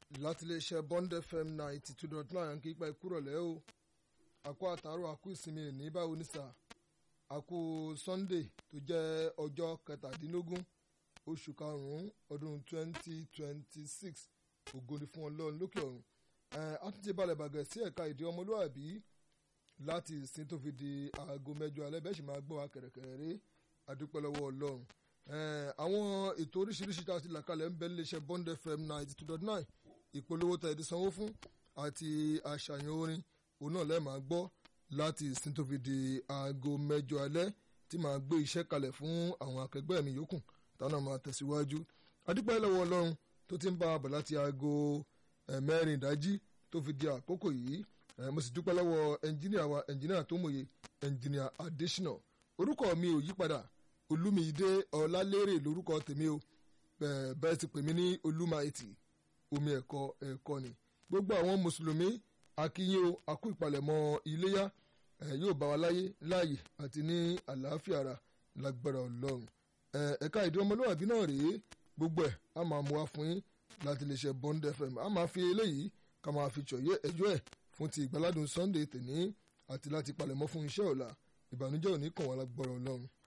láti iléeṣẹ́ Bond FM ninety two dot nine kí ipa ìkúrọ̀lẹ́ o àkó àtàrò àkó ìsinmi ní báwo ní sà àkó Sunday tó jẹ́ ọjọ́ kẹtàdínlógún oṣù karùn-ún ọdún twenty twenty six ògo ni fún Ọlọ́run lókè ọ̀run a tún ti balẹ̀ bàgẹ́ sí ẹ̀ka ìdí ọmọlúwàbí láti ìsìn tó fi di aago mẹ́jọ alẹ́ bẹ́ẹ̀ sì máa gbọ́ wa kẹ̀rẹ̀kẹ̀rẹ̀ rí adúpẹ́ lọ́wọ́ Ọlọ́run àwọn ètò oríṣiríṣi tá a ti là kalẹ̀ ń bẹ níléeṣẹ́ Bond FM ninety two dot nine ìpolówó tẹ̀ ẹ̀dí sanwó fún àti àṣàyàn orin òun náà lẹ́ẹ̀ máa gbọ́ láti ìsìn tó fi di aago mẹ́jọ alẹ́ tí màá gbé iṣẹ́ kalẹ̀ fún àwọn akẹgbẹ́ mi yòókù táwọn máa tẹ̀síwájú adúpẹ́ lọ́wọ́ Ọlọ́run tó ti ń bá a bọ̀ láti aago mẹ́rin ìdájí tó fi di àkókò yìí mo sì dúpẹ́ lọ́wọ́ ẹnjíníà wa ẹnjíníà tó mòye ẹnjíníà Adésínà orúkọ mi ò yípadà olúmídé ọlálérè lórúkọ tèmi o bẹ́ẹ̀ ti pè mí ní olúmáìtì omi ẹ̀kọ́ ẹ̀kọ́ ni gbogbo àwọn mùsùlùmí akínyìn o akú ìpalẹ̀mọ́ iléyá yóò bá wa láyé láàyè àti ní àlàáfíà ara lágbára ọlọ́run ẹ̀ka ìdí ọmọlúwàbí náà rèé gbogbo ẹ̀ a máa mú wa fún yín láti lè ṣe Bond FM a máa fi eléyìí ká máa fi ṣọ̀yẹ́ ẹjọ́ ẹ̀ fún ti ìgbàládùn Sunday tèní àti láti palẹ̀mọ́ fún iṣẹ́ ọ̀la ìbànújẹ́ òní kàn wá lágbára ọlọ́run.